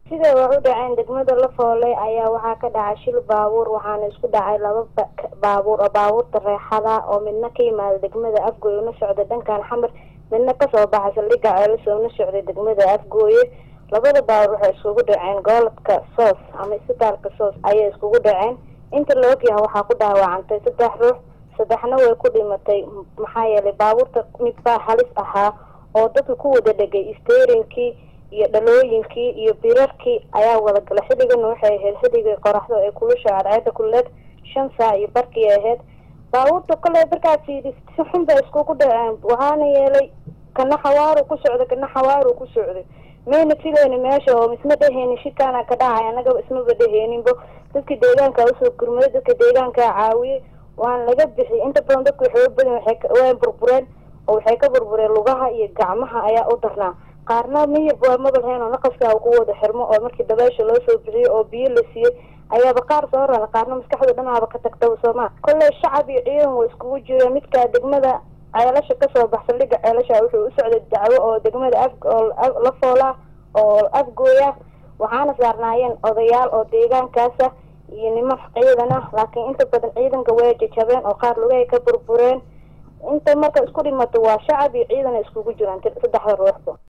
sida wax u dhaceen degmada lafoole ayaa waxaa ka dhacay shil baabuur waxaana isku dhacay laba baabuur oo baabuurta reexada oo midna ka yimaada degmada afgooye una socda dhankan xamar midna kasoo baxay saldhigga ceelasoo una socday degmada afgooye labada baabuur waxay iskugu dhaceen goolodka soos ama isbitaalka soos ayay iskugu dhaceen inta la ogyahay waxaa ku dhaawacantay saddex ruux saddexna way ku dhimatay maxaa yeelay baabuurta mid baa halis ahaa oo dadka ku wada dhegay steerinkii iyo dhalooyinkii iyo birarkii ayaa wada gala xilligana waxay ahayd xilligii qoraxdo ee kulusha cadceeda kuleed shan saac iyo barkii ahayd baabuurta kale markaas yidhi si xun bay iskugu dhaceen waxaana yeelay kana xawaaru ku socday kana xawaaru ku socday mayna filayni meesha oo isma dheheynin shirkaana ka dhacay annaga ismaba dheheeninbo dadka deegaanka usoo gurmaday dadka deegaankaa caawiyey waana laga bixiyay inta badan dadku waxay badan way burbureen oo waxay ka burbureen lugaha iyo gacmaha ayaa u darnaa qaarna miyib waa mabalheen oo naqaskaa ku wada xirmo oo markii dabeesha loo soo bixiyey oo biyo la siiyey ayaaba qaar soo rara qaarna maskaxda dhanaaba ka tagtaba sooma kolley shacab iyo ciidan way iskugu jireen midkaa degmada ceelasha kasoo bax saldhigga ceelasha wuxuu u socday dacwo oo degmada af oo la foola oo afgooya waxaana saarnaayeen odayaal oo deegaankaasa iyo niman ciidan ah laakiin inta badan ciidanka way jajabeen oo qaar lugahay ka burbureen inta marka isku dhimato waa shacab iyo ciidan iskugu jiraan saddexda ruuxba